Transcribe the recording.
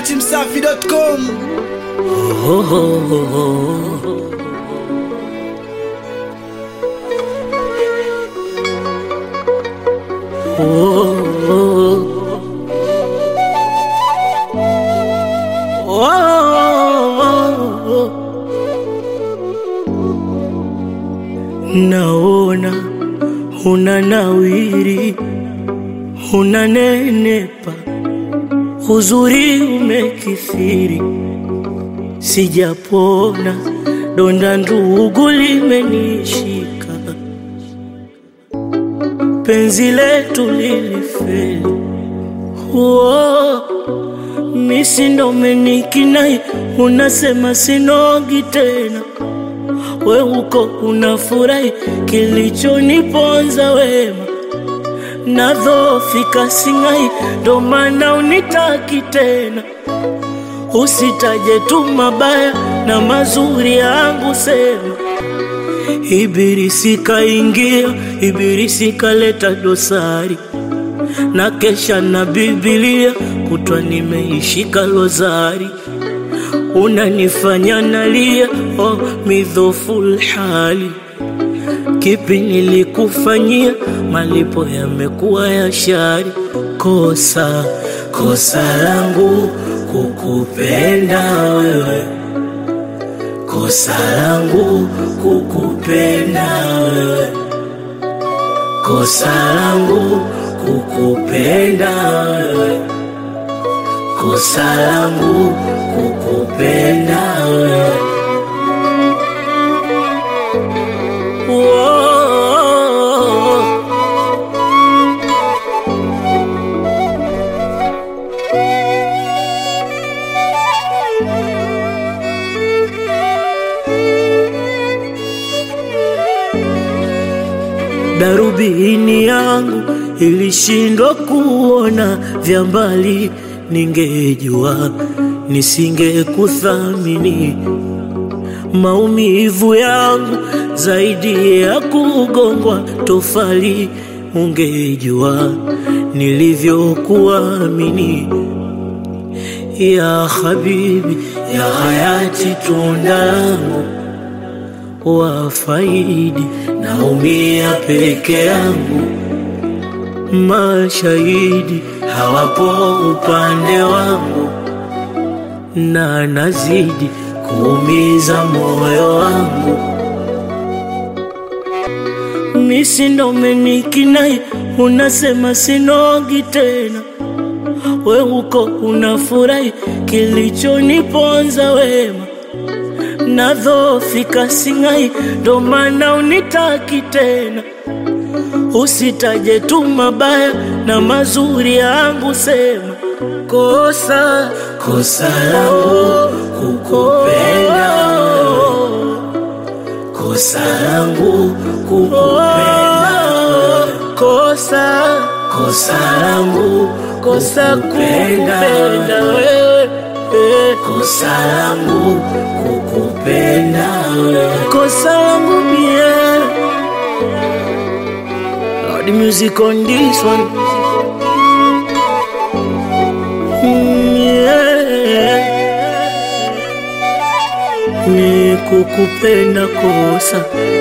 datimsafi.com Naona una nawiri, una nenepa, uzuri umekithiri, sijapona, donda ndugu limenishika, penzi letu lilifeli. Uo, misi ndo umenikinai, unasema sinogi tena we uko unafurahi kilichoniponza wema, nadhofika singai, ndo maana unitaki tena. Usitaje tu mabaya na mazuri yangu, sema Ibilisi kaingia, Ibilisi kaleta dosari na kesha na Biblia kutwa nimeishika lozari unanifanya nalia, oh, midhoful hali. Kipi nilikufanyia? Malipo yamekuwa ya shari. Kosa kosa langu kukupenda wewe, kosa langu kukupenda wewe, kosa langu kukupenda wewe kosa langu kukupenda wewe. Woah. Darubini yangu ilishindwa kuona vya mbali, ningejua nisingekuthamini. Maumivu yangu zaidi ya kugongwa tofali, ungejua nilivyokuamini. Ya habibi, ya hayati, tunda langu wafaidi, naumia peke yangu, mashahidi hawapo upande wangu, na nazidi kuumiza moyo wangu. Misi ndo umenikinai, unasema sinogi tena, we uko unafurahi kilichoniponza wema nadhofika singai, ndo maana unitaki tena. Usitaje tu mabaya na mazuri yangu, sema kosa kosa langu kukupenda wewe, kosa langu kukupenda wewe, kosa kosa langu kosa kukupenda wewe eh. kosa langu kukupenda wewe, kosa langu mie. Lord, the music on this one. Mm, yeah. Ni kukupenda kosa